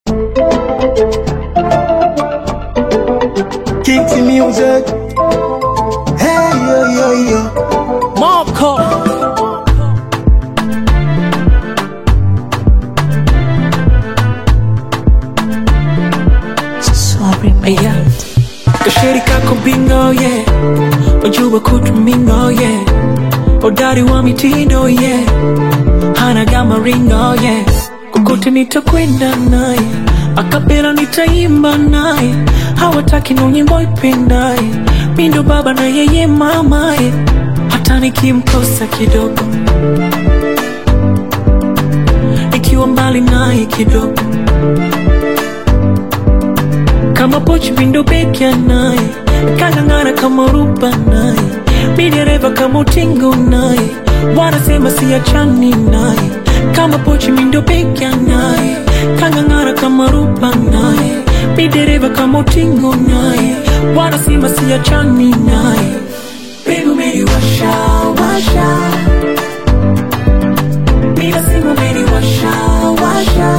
Kicks music. Hey yo yo yo. Marco. Yeah. Kasheri kako bingo yeah Ujua kutumingo yeah Udari wa mitindo yeah Hana gama ringo yeah Kukote nitakwenda naye Akapela nitaimba naye Hawataki no nyimbo ipendaye Mindo baba na yeye mamaye Hata nikimkosa kidogo Ikiwa mbali naye kidogo kama pochi vindo pekya naye kang'ang'ana kama ruba naye midereva kama utingo naye wanasema siachani naye kama pochi mindo pekya naye kang'ang'ana kama ruba naye midereva kama utingo naye wanasema siachani naye Baby umeniwasha washa Mina simu umeniwasha washa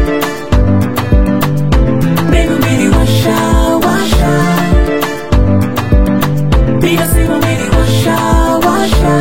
Baby umeniwasha washa Mina simu umeniwasha washa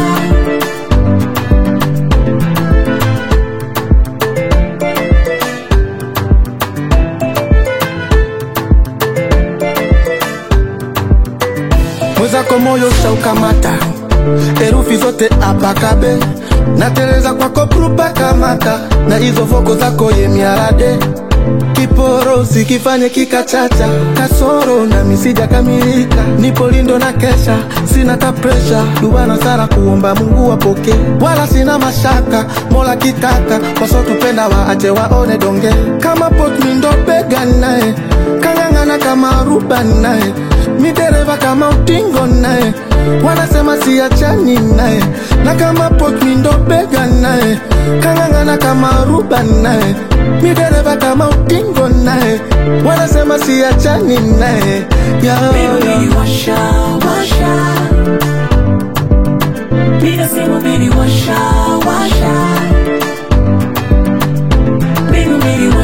Mwenzako moyo shaukamata, herufi zote apakabe, nateleza kwako prupa kamata, na hizo voko zako ye miarade kiporo sikifanye kikachacha kasoro na misija kamilika nipo lindo na kesha sina ta presha dubana sana kuomba mungu wapoke wala sina mashaka mola kitaka wasotupenda waache waone donge kama potmindo bega naye kang'ang'ana kama ruba naye midereva kama utingo naye wanasema siachani naye na kama potmindo bega naye kang'ang'ana kama ruba naye midereva kama utingo naye wanasema siachani naye yeah, Baby yeah. umeniwasha washa Mina simu umeniwasha washa Baby umeniwasha